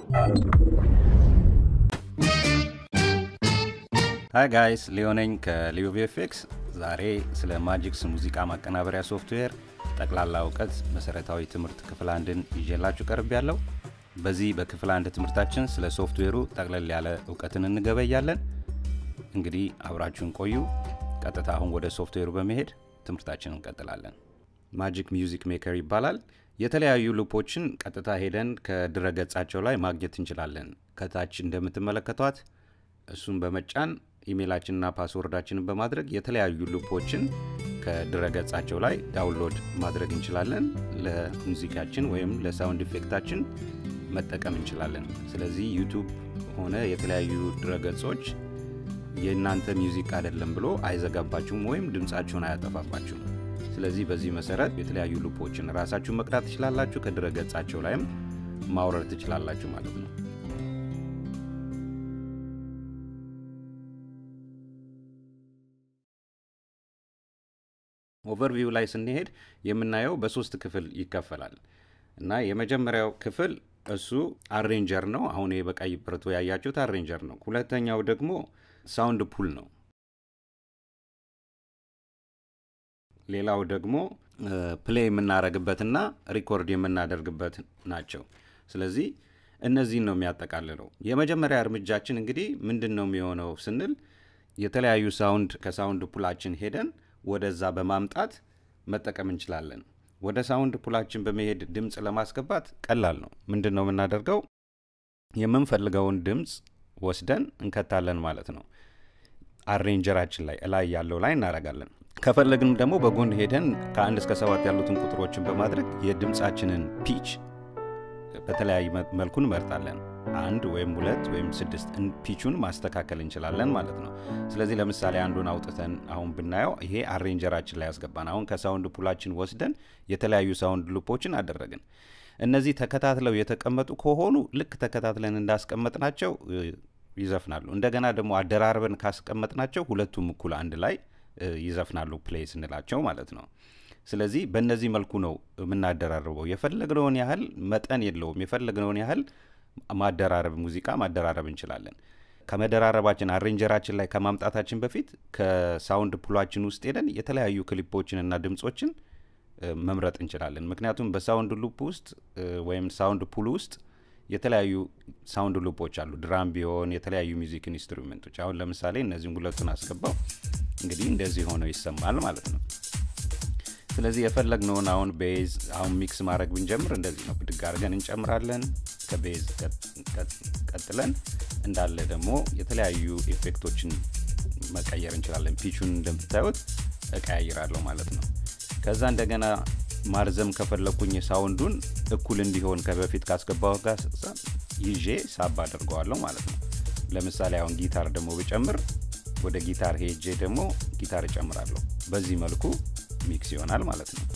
ሃይ ጋይስ ሊዮነኝ ከሊዮ ቪኤፍኤክስ። ዛሬ ስለ ማጂክስ ሙዚቃ ማቀናበሪያ ሶፍትዌር ጠቅላላ እውቀት መሰረታዊ ትምህርት ክፍል አንድን ይዤላችሁ ቀርብ ያለው። በዚህ በክፍል አንድ ትምህርታችን ስለ ሶፍትዌሩ ጠቅለል ያለ እውቀትን እንገበያለን። እንግዲህ አብራችሁን ቆዩ። ቀጥታ አሁን ወደ ሶፍትዌሩ በመሄድ ትምህርታችን እንቀጥላለን። ማጂክ ሚውዚክ ሜከር ይባላል። የተለያዩ ሉፖችን ቀጥታ ሄደን ከድረ ገጻቸው ላይ ማግኘት እንችላለን። ከታች እንደምትመለከቷት እሱን በመጫን ኢሜይላችንና ፓስወርዳችንን በማድረግ የተለያዩ ሉፖችን ከድረ ገጻቸው ላይ ዳውንሎድ ማድረግ እንችላለን። ለሙዚቃችን ወይም ለሳውንድ ኢፌክታችን መጠቀም እንችላለን። ስለዚህ ዩቱብ ሆነ የተለያዩ ድረ ገጾች የእናንተ ሚውዚክ አይደለም ብሎ አይዘጋባችሁም ወይም ድምፃችሁን አያጠፋባችሁም። ስለዚህ በዚህ መሰረት የተለያዩ ሉፖችን ራሳችሁን መቅዳት ትችላላችሁ። ከድረ ገጻቸው ላይም ማውረድ ትችላላችሁ ማለት ነው። ኦቨርቪው ላይ ስንሄድ የምናየው በሶስት ክፍል ይከፈላል እና የመጀመሪያው ክፍል እሱ አሬንጀር ነው። አሁን ይሄ በቀይ ብርቱ ያያችሁት አሬንጀር ነው። ሁለተኛው ደግሞ ሳውንድ ፑል ነው። ሌላው ደግሞ ፕሌይ የምናደርግበትና ሪኮርድ የምናደርግበት ናቸው። ስለዚህ እነዚህን ነው የሚያጠቃልለው። የመጀመሪያ እርምጃችን እንግዲህ ምንድን ነው የሚሆነው ስንል የተለያዩ ሳውንድ ከሳውንድ ፑላችን ሄደን ወደዛ በማምጣት መጠቀም እንችላለን። ወደ ሳውንድ ፑላችን በመሄድ ድምፅ ለማስገባት ቀላል ነው። ምንድን ነው የምናደርገው? የምንፈልገውን ድምፅ ወስደን እንከታለን ማለት ነው። አሬንጀራችን ላይ እላይ ያለው ላይ እናደርጋለን። ከፈለግንም ደግሞ በጎን ሄደን ከአንድ እስከ ሰባት ያሉትን ቁጥሮችን በማድረግ የድምፃችንን ፒች በተለያየ መልኩ እንመርጣለን። አንድ ወይም ሁለት ወይም ስድስት ፒቹን ማስተካከል እንችላለን ማለት ነው። ስለዚህ ለምሳሌ አንዱን አውጥተን አሁን ብናየው ይሄ አሬንጀራችን ላይ ያስገባን። አሁን ከሳውንድ ፑላችን ወስደን የተለያዩ ሳውንድ ሉፖችን አደረግን። እነዚህ ተከታትለው የተቀመጡ ከሆኑ ልክ ተከታትለን እንዳስቀመጥናቸው ይዘፍናሉ። እንደገና ደግሞ አደራርበን ካስቀመጥናቸው ሁለቱም እኩል አንድ ላይ ይዘፍናሉ ፕሌይ ስንላቸው ማለት ነው። ስለዚህ በእነዚህ መልኩ ነው የምናደራርበው። የፈለግነውን ያህል መጠን የለውም። የፈለግነውን ያህል ማደራረብ ሙዚቃ ማደራረብ እንችላለን። ከመደራረባችን አሬንጀራችን ላይ ከማምጣታችን በፊት ከሳውንድ ፑላችን ውስጥ ሄደን የተለያዩ ክሊፖችን እና ድምጾችን መምረጥ እንችላለን። ምክንያቱም በሳውንድ ሉፕ ውስጥ ወይም ሳውንድ ፑል ውስጥ የተለያዩ ሳውንድ ሉፖች አሉ። ድራም ቢሆን የተለያዩ ሚውዚክ ኢንስትሩሜንቶች። አሁን ለምሳሌ እነዚህም ሁለቱን አስገባው እንግዲህ እንደዚህ ሆነው ይሰማል ማለት ነው። ስለዚህ የፈለግነውን አሁን ቤዝ አሁን ሚክስ ማድረግ ብንጀምር እንደዚህ ነው። ብድግ አድርገን እንጨምራለን። ከቤዝ ቀጥለን እንዳለ ደግሞ የተለያዩ ኤፌክቶችን መቀየር እንችላለን። ፒቹን እንደምታዩት እቀያይራለሁ ማለት ነው። ከዛ እንደገና ማርዘም ከፈለግኩኝ ሳውንዱን እኩል እንዲሆን ከበፊት ካስገባው ጋር ይዤ ሳብ አድርገዋለሁ ማለት ነው። ለምሳሌ አሁን ጊታር ደግሞ ብጨምር ወደ ጊታር ሄጄ ደግሞ ጊታር እጨምራለሁ። በዚህ መልኩ ሚክስ ይሆናል ማለት ነው።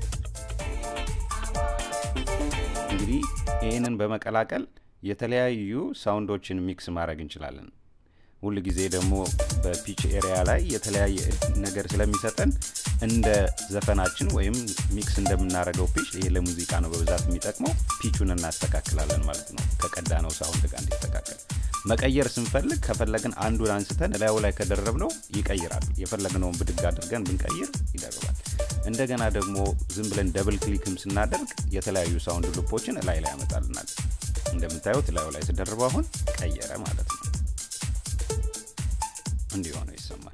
እንግዲህ ይህንን በመቀላቀል የተለያዩ ሳውንዶችን ሚክስ ማድረግ እንችላለን። ሁል ጊዜ ደግሞ በፒች ኤሪያ ላይ የተለያየ ነገር ስለሚሰጠን እንደ ዘፈናችን ወይም ሚክስ እንደምናደርገው ፒች፣ ይሄ ለሙዚቃ ነው በብዛት የሚጠቅመው፣ ፒቹን እናስተካክላለን ማለት ነው ከቀዳነው ሳውንድ ጋር እንዲስተካከል። መቀየር ስንፈልግ ከፈለግን አንዱን አንስተን እላዩ ላይ ከደረብነው ይቀይራል። የፈለግነውን ብድግ አድርገን ብንቀይር ይደርባል። እንደገና ደግሞ ዝም ብለን ደብል ክሊክም ስናደርግ የተለያዩ ሳውንድ ሉፖችን እላይ ላይ ያመጣልናል። እንደምታዩት እላዩ ላይ ስደርበው አሁን ቀየረ ማለት ነው። እንዲሆነው ይሰማል።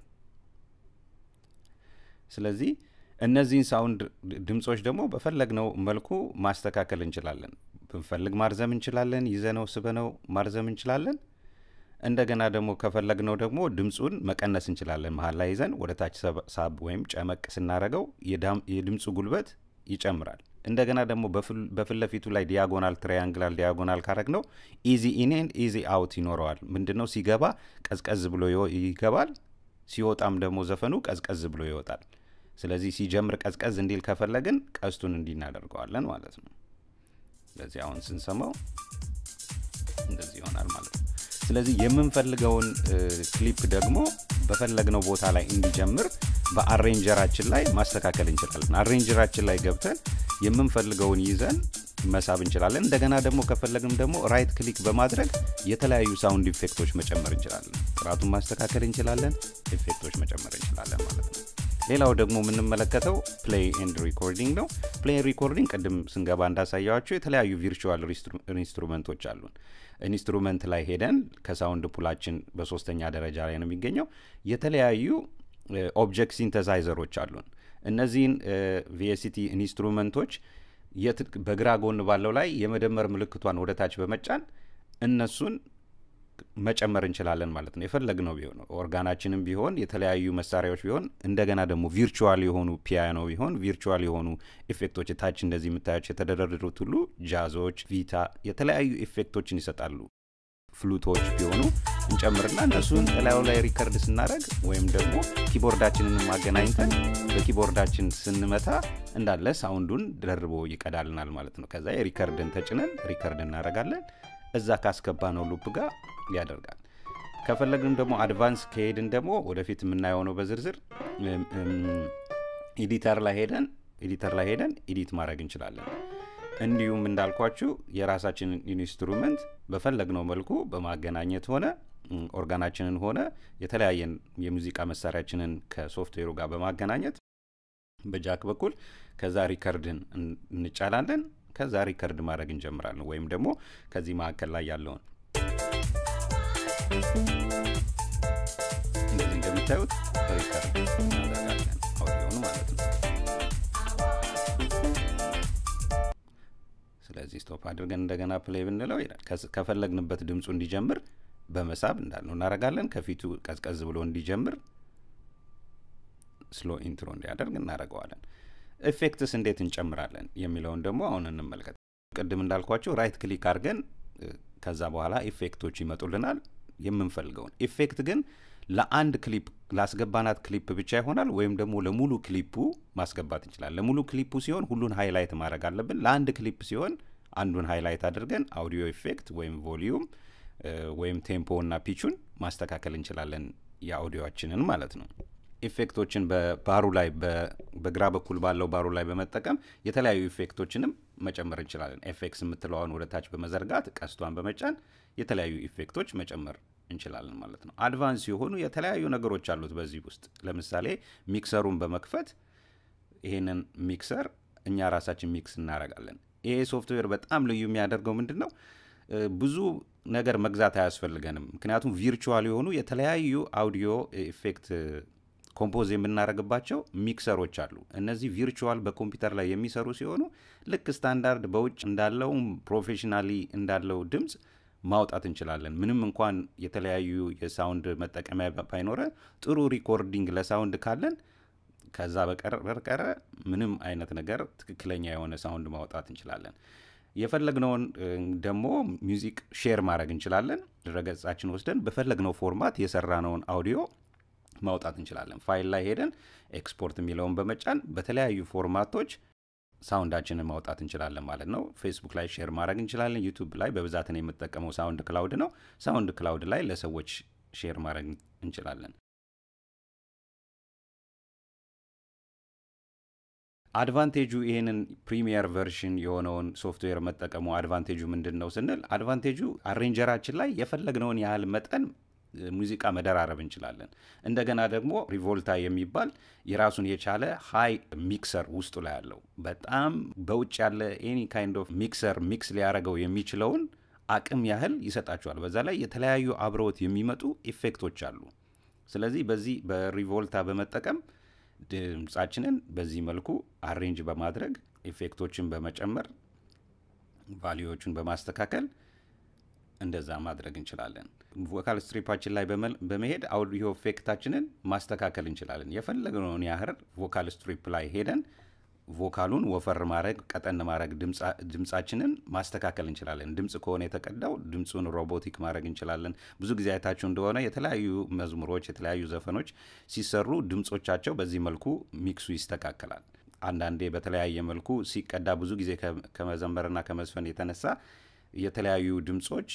ስለዚህ እነዚህን ሳውንድ ድምፆች ደግሞ በፈለግነው መልኩ ማስተካከል እንችላለን። ብንፈልግ ማርዘም እንችላለን። ይዘነው ስበነው ማርዘም እንችላለን። እንደገና ደግሞ ከፈለግነው ደግሞ ድምፁን መቀነስ እንችላለን። መሀል ላይ ይዘን ወደ ታች ሳብ ወይም ጨመቅ ስናደረገው የድምፁ ጉልበት ይጨምራል። እንደገና ደግሞ በፊት ለፊቱ ላይ ዲያጎናል ትራያንግላል ዲያጎናል ካረግ ነው ኢዚ ኢኔን ኢዚ አውት ይኖረዋል። ምንድነው ሲገባ ቀዝቀዝ ብሎ ይገባል፣ ሲወጣም ደግሞ ዘፈኑ ቀዝቀዝ ብሎ ይወጣል። ስለዚህ ሲጀምር ቀዝቀዝ እንዲል ከፈለግን ቀስቱን እንዲህ እናደርገዋለን ማለት ነው። ስለዚህ አሁን ስንሰማው እንደዚህ ይሆናል ማለት ነው። ስለዚህ የምንፈልገውን ክሊፕ ደግሞ በፈለግነው ቦታ ላይ እንዲጀምር በአሬንጀራችን ላይ ማስተካከል እንችላለን። አሬንጀራችን ላይ ገብተን የምንፈልገውን ይዘን መሳብ እንችላለን። እንደገና ደግሞ ከፈለግም ደግሞ ራይት ክሊክ በማድረግ የተለያዩ ሳውንድ ኢፌክቶች መጨመር እንችላለን። ጥራቱን ማስተካከል እንችላለን። ኢፌክቶች መጨመር እንችላለን ማለት ነው። ሌላው ደግሞ የምንመለከተው ፕሌይ ኤንድ ሪኮርዲንግ ነው። ፕሌይ ሪኮርዲንግ ቅድም ስንገባ እንዳሳያቸው የተለያዩ ቪርቹዋል ኢንስትሩመንቶች አሉን። ኢንስትሩመንት ላይ ሄደን ከሳውንድ ፑላችን በሶስተኛ ደረጃ ላይ ነው የሚገኘው የተለያዩ ኦብጀክት ሲንተሳይዘሮች አሉን። እነዚህን ቪኤሲቲ ኢንስትሩመንቶች በግራ ጎን ባለው ላይ የመደመር ምልክቷን ወደ ታች በመጫን እነሱን መጨመር እንችላለን ማለት ነው። የፈለግነው ቢሆን ኦርጋናችንም ቢሆን የተለያዩ መሳሪያዎች ቢሆን እንደገና ደግሞ ቪርቹዋል የሆኑ ፒያኖ ቢሆን ቪርቹዋል የሆኑ ኢፌክቶች ታች እንደዚህ የምታያቸው የተደረደሩት ሁሉ ጃዞች፣ ቪታ የተለያዩ ኢፌክቶችን ይሰጣሉ። ፍሉቶች ቢሆኑ እንጨምርና እነሱን እላዩ ላይ ሪከርድ ስናደረግ ወይም ደግሞ ኪቦርዳችንን ማገናኝተን በኪቦርዳችን ስንመታ እንዳለ ሳውንዱን ደርቦ ይቀዳልናል ማለት ነው። ከዛ የሪከርድን ተጭነን ሪከርድ እናደርጋለን። እዛ ካስገባ ነው ሉፕ ጋር ያደርጋል። ከፈለግንም ደግሞ አድቫንስ ከሄድን ደግሞ ወደፊት የምናየው ነው በዝርዝር ኤዲተር ላይ ሄደን ኤዲተር ላይ ሄደን ኤዲት ማድረግ እንችላለን። እንዲሁም እንዳልኳችሁ የራሳችንን ኢንስትሩመንት በፈለግነው መልኩ በማገናኘት ሆነ ኦርጋናችንን ሆነ የተለያየን የሙዚቃ መሳሪያችንን ከሶፍትዌሩ ጋር በማገናኘት በጃክ በኩል ከዛ ሪከርድን እንጫላለን። ከዛ ሪከርድ ማድረግ እንጀምራለን። ወይም ደግሞ ከዚህ መካከል ላይ ያለውን እንደዚህ እንደምታዩት ሪከርድ እናደርጋለን አውዲዮን ማለት ነው። ስለዚህ ስቶፕ አድርገን እንደገና ፕሌይ ብንለው ይላል። ከፈለግንበት ድምፁ እንዲጀምር በመሳብ እንዳልነው እናደርጋለን። ከፊቱ ቀዝቀዝ ብሎ እንዲጀምር ስሎ ኢንትሮ እንዲያደርግ እናደርገዋለን። ኢፌክትስ እንዴት እንጨምራለን የሚለውን ደግሞ አሁን እንመልከት። ቅድም እንዳልኳቸው ራይት ክሊክ አድርገን ከዛ በኋላ ኢፌክቶች ይመጡልናል። የምንፈልገውን ኢፌክት ግን ለአንድ ክሊፕ ላስገባናት ክሊፕ ብቻ ይሆናል ወይም ደግሞ ለሙሉ ክሊፑ ማስገባት እንችላለን። ለሙሉ ክሊፑ ሲሆን ሁሉን ሃይላይት ማድረግ አለብን። ለአንድ ክሊፕ ሲሆን አንዱን ሃይላይት አድርገን አውዲዮ ኢፌክት ወይም ቮሊዩም ወይም ቴምፖ እና ፒቹን ማስተካከል እንችላለን የአውዲዮችንን ማለት ነው። ኢፌክቶችን በባሩ ላይ በግራ በኩል ባለው ባሩ ላይ በመጠቀም የተለያዩ ኢፌክቶችንም መጨመር እንችላለን። ኤፌክስ የምትለዋን ወደ ታች በመዘርጋት ቀስቷን በመጫን የተለያዩ ኢፌክቶች መጨመር እንችላለን ማለት ነው። አድቫንስ የሆኑ የተለያዩ ነገሮች አሉት በዚህ ውስጥ ለምሳሌ ሚክሰሩን በመክፈት ይሄንን ሚክሰር እኛ ራሳችን ሚክስ እናደርጋለን። ይሄ ሶፍትዌር በጣም ልዩ የሚያደርገው ምንድን ነው? ብዙ ነገር መግዛት አያስፈልገንም። ምክንያቱም ቪርቹዋል የሆኑ የተለያዩ አውዲዮ ኢፌክት ኮምፖዝ የምናደርግባቸው ሚክሰሮች አሉ። እነዚህ ቪርቹዋል በኮምፒውተር ላይ የሚሰሩ ሲሆኑ ልክ ስታንዳርድ በውጭ እንዳለው ፕሮፌሽናሊ እንዳለው ድምፅ ማውጣት እንችላለን። ምንም እንኳን የተለያዩ የሳውንድ መጠቀሚያ ባይኖረ ጥሩ ሪኮርዲንግ ለሳውንድ ካለን ከዛ በቀረ ምንም አይነት ነገር ትክክለኛ የሆነ ሳውንድ ማውጣት እንችላለን። የፈለግነውን ደግሞ ሚውዚክ ሼር ማድረግ እንችላለን። ድረገጻችን ወስደን በፈለግነው ፎርማት የሰራነውን አውዲዮ ማውጣት እንችላለን። ፋይል ላይ ሄደን ኤክስፖርት የሚለውን በመጫን በተለያዩ ፎርማቶች ሳውንዳችንን ማውጣት እንችላለን ማለት ነው። ፌስቡክ ላይ ሼር ማድረግ እንችላለን። ዩቱብ ላይ በብዛት ነው የምጠቀመው ሳውንድ ክላውድ ነው። ሳውንድ ክላውድ ላይ ለሰዎች ሼር ማድረግ እንችላለን። አድቫንቴጁ ይህንን ፕሪሚየር ቨርሽን የሆነውን ሶፍትዌር መጠቀሙ አድቫንቴጁ ምንድን ነው ስንል አድቫንቴጁ አሬንጀራችን ላይ የፈለግነውን ያህል መጠን ሙዚቃ መደራረብ እንችላለን። እንደገና ደግሞ ሪቮልታ የሚባል የራሱን የቻለ ሃይ ሚክሰር ውስጡ ላይ አለው። በጣም በውጭ ያለ ኤኒ ካይንድ ኦፍ ሚክሰር ሚክስ ሊያደርገው የሚችለውን አቅም ያህል ይሰጣቸዋል። በዛ ላይ የተለያዩ አብረውት የሚመጡ ኢፌክቶች አሉ። ስለዚህ በዚህ በሪቮልታ በመጠቀም ድምፃችንን በዚህ መልኩ አሬንጅ በማድረግ ኢፌክቶችን በመጨመር ቫሊዎቹን በማስተካከል እንደዛ ማድረግ እንችላለን። ቮካል ስትሪፓችን ላይ በመሄድ አውዲዮ ኢፌክታችንን ማስተካከል እንችላለን። የፈለግነውን ያህል ቮካል ስትሪፕ ላይ ሄደን ቮካሉን ወፈር ማድረግ፣ ቀጠን ማድረግ፣ ድምፃችንን ማስተካከል እንችላለን። ድምፅ ከሆነ የተቀዳው ድምፁን ሮቦቲክ ማድረግ እንችላለን። ብዙ ጊዜ አይታችሁ እንደሆነ የተለያዩ መዝሙሮች፣ የተለያዩ ዘፈኖች ሲሰሩ ድምፆቻቸው በዚህ መልኩ ሚክሱ ይስተካከላል። አንዳንዴ በተለያየ መልኩ ሲቀዳ ብዙ ጊዜ ከመዘመርና ከመዝፈን የተነሳ የተለያዩ ድምፆች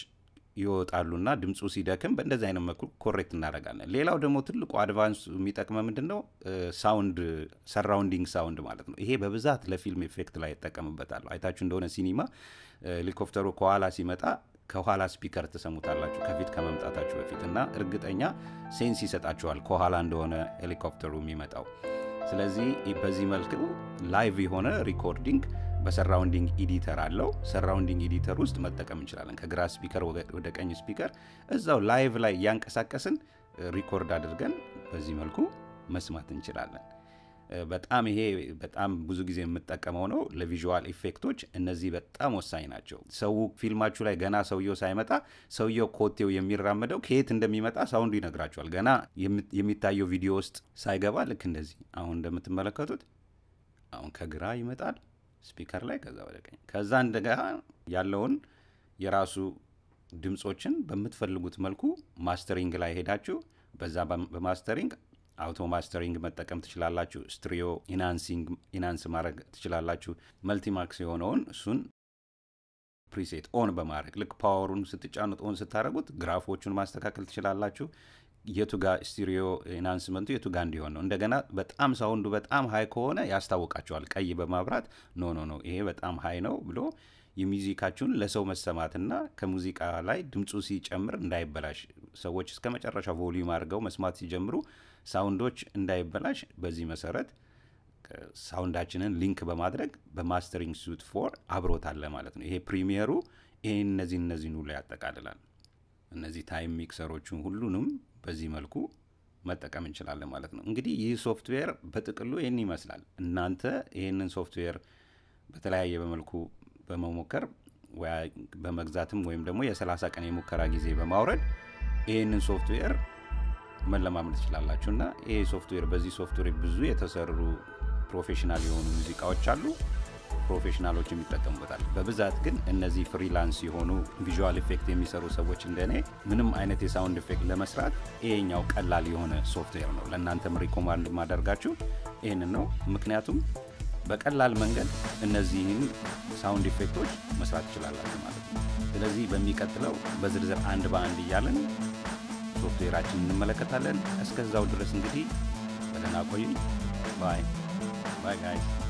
ይወጣሉና ድምፁ ሲደክም በእንደዚህ አይነት መልኩ ኮሬክት እናደርጋለን። ሌላው ደግሞ ትልቁ አድቫንስ የሚጠቅመ ምንድን ነው? ሳውንድ ሰራውንዲንግ ሳውንድ ማለት ነው። ይሄ በብዛት ለፊልም ኤፌክት ላይ ይጠቀምበታል። አይታችሁ እንደሆነ ሲኒማ ሄሊኮፕተሩ ከኋላ ሲመጣ ከኋላ ስፒከር ትሰሙታላችሁ ከፊት ከመምጣታችሁ በፊት እና እርግጠኛ ሴንስ ይሰጣችኋል ከኋላ እንደሆነ ሄሊኮፕተሩ የሚመጣው። ስለዚህ በዚህ መልኩ ላይቭ የሆነ ሪኮርዲንግ በሰራውንዲንግ ኢዲተር አለው። ሰራውንዲንግ ኢዲተር ውስጥ መጠቀም እንችላለን። ከግራ ስፒከር ወደ ቀኝ ስፒከር እዛው ላይቭ ላይ እያንቀሳቀስን ሪኮርድ አድርገን በዚህ መልኩ መስማት እንችላለን። በጣም ይሄ በጣም ብዙ ጊዜ የምጠቀመው ነው ለቪዥዋል ኢፌክቶች። እነዚህ በጣም ወሳኝ ናቸው። ሰው ፊልማችሁ ላይ ገና ሰውየው ሳይመጣ ሰውየው ኮቴው የሚራመደው ከየት እንደሚመጣ ሳውንዱ ይነግራቸዋል። ገና የሚታየው ቪዲዮ ውስጥ ሳይገባ ልክ እንደዚህ አሁን እንደምትመለከቱት አሁን ከግራ ይመጣል ስፒከር ላይ ከዛ ወደ ቀኝ ከዛ እንደገና ያለውን የራሱ ድምፆችን በምትፈልጉት መልኩ ማስተሪንግ ላይ ሄዳችሁ በዛ በማስተሪንግ አውቶ ማስተሪንግ መጠቀም ትችላላችሁ። ስትሪዮ ኢናንስ ማድረግ ትችላላችሁ። መልቲማክስ የሆነውን እሱን ፕሪሴት ኦን በማድረግ ልክ ፓወሩን ስትጫኑት ኦን ስታደረጉት ግራፎቹን ማስተካከል ትችላላችሁ። የቱ ጋ ስቲሪዮ ኢናንስመንቱ የቱ ጋ እንዲሆን ነው። እንደገና በጣም ሳውንዱ በጣም ሀይ ከሆነ ያስታውቃቸዋል። ቀይ በማብራት ኖ ኖ ኖ ይሄ በጣም ሀይ ነው ብሎ የሙዚቃችሁን ለሰው መሰማትና ከሙዚቃ ላይ ድምፁ ሲጨምር እንዳይበላሽ ሰዎች እስከ መጨረሻ ቮሊዩም አድርገው መስማት ሲጀምሩ ሳውንዶች እንዳይበላሽ በዚህ መሰረት ሳውንዳችንን ሊንክ በማድረግ በማስተሪንግ ሱት ፎር አብሮታለ ማለት ነው። ይሄ ፕሪሚየሩ ይህን እነዚህ እነዚህን ሁሉ ያጠቃልላል። እነዚህ ታይም ሚክሰሮቹን ሁሉንም በዚህ መልኩ መጠቀም እንችላለን ማለት ነው። እንግዲህ ይህ ሶፍትዌር በጥቅሉ ይህን ይመስላል። እናንተ ይህንን ሶፍትዌር በተለያየ በመልኩ በመሞከር በመግዛትም ወይም ደግሞ የ30 ቀን የሙከራ ጊዜ በማውረድ ይህንን ሶፍትዌር መለማመድ ትችላላችሁ እና ይሄ ሶፍትዌር በዚህ ሶፍትዌር ብዙ የተሰሩ ፕሮፌሽናል የሆኑ ሙዚቃዎች አሉ። ፕሮፌሽናሎች የሚጠቀሙበታል። በብዛት ግን እነዚህ ፍሪላንስ የሆኑ ቪዥዋል ኢፌክት የሚሰሩ ሰዎች እንደኔ ምንም አይነት የሳውንድ ኢፌክት ለመስራት ይሄኛው ቀላል የሆነ ሶፍትዌር ነው። ለእናንተም ሪኮማንድ ማደርጋችሁ ይህንን ነው። ምክንያቱም በቀላል መንገድ እነዚህን ሳውንድ ኢፌክቶች መስራት ትችላላችሁ ማለት ነው። ስለዚህ በሚቀጥለው በዝርዝር አንድ በአንድ እያለን ሶፍትዌራችን እንመለከታለን። እስከዛው ድረስ እንግዲህ በደህና ቆዩኝ። ባይ ባይ ጋይስ